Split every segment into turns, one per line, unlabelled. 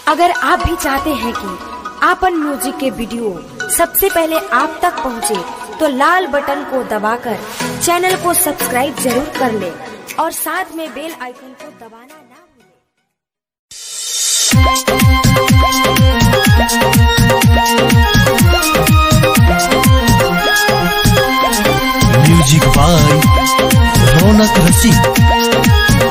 अगर आप भी चाहते हैं कि आपन म्यूजिक के वीडियो सबसे पहले आप तक पहुंचे, तो लाल बटन को दबाकर चैनल को सब्सक्राइब जरूर कर ले और साथ में बेल आइकन को दबाना ना भूलें।
म्यूजिक बाय रौनक रसिक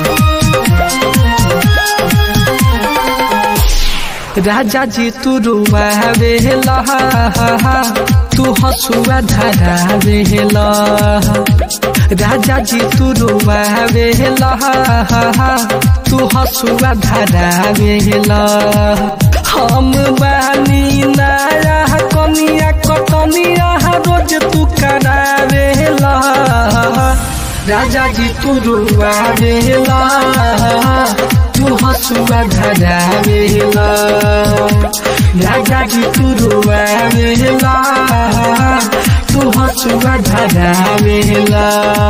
राजा जी तू रुआवे लहा तू हसुआ धरावे लहा राजा जी तू रुआवे लहा तू हसुआ धरावे लहा हम बानी नया कनिया कटनिया रोज तू करावे लहा राजा जी तू रुआवे लहा तू हसुआ धरावेला राजा जी तू रुआवेला तू हसुआ धरावेला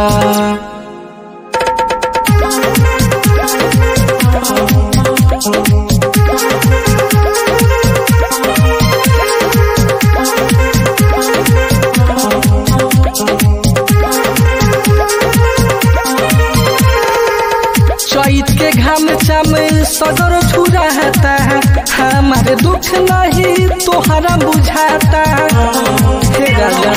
चैत के घाम चाम सगर छुराता है हमारे दुख नहीं तोहरा बुझाता हे राजा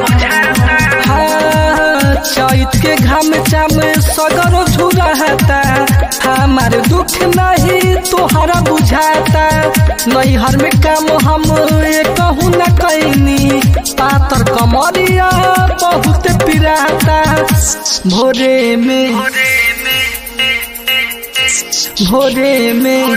हाँ, चैत के घाम चाम सगर छुराता हमारे दुख नहीं तोहरा बुझाता नैहर में काम हम कहूँ न कैनी पातर कमरिया बहुत पिराता भोरे में भोरे में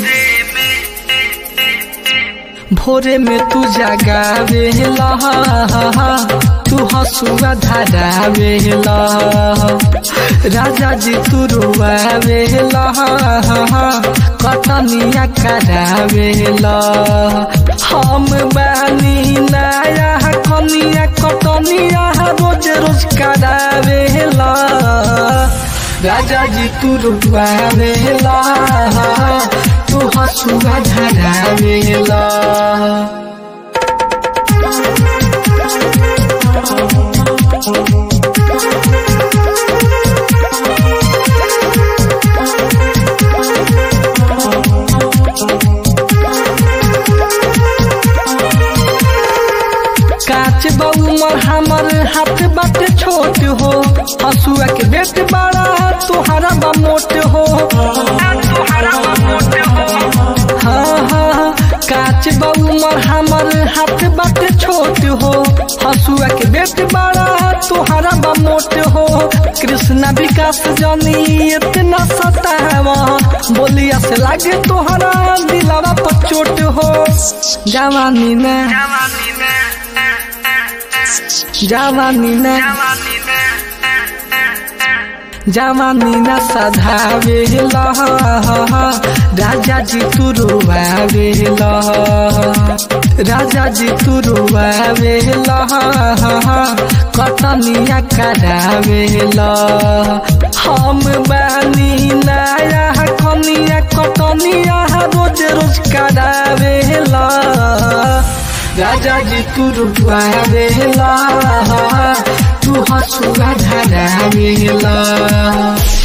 भोरे में तू जगावे लहा तू हसुआ धरावे लहा राजा जी तू रुआवे लहा कटनिया करावे लहा हम बानी नया कनिया कटनिया रोज रोज करावे लहा राजा जी तू रुआवेला तू हसुआ धरावेला काच बउमर हमर हाथ बाटे छोट हो हसुआ के बेट बड़ा तोहरा बा मोट हो हाँ हाँ काच बउमर हमर हाथ बाटे छोट हो हसुआ के बेट बड़ा तोहरा बा मोट हो कृष्णा विकास जनी इतना सतावा बोलिया से लागे तोहरा दिलावा पर चोट हो जवानी में जवानी ना जवानी ना सधावे लहा राजा जी तू रुआवे लहा राजा जी तू रुआवे लहा कटनिया करावे लहा हम बानी नया कनिया कटनिया रोज रोज करावे लहा राजा जी तू रुआवेला तू हसुआ धरावेला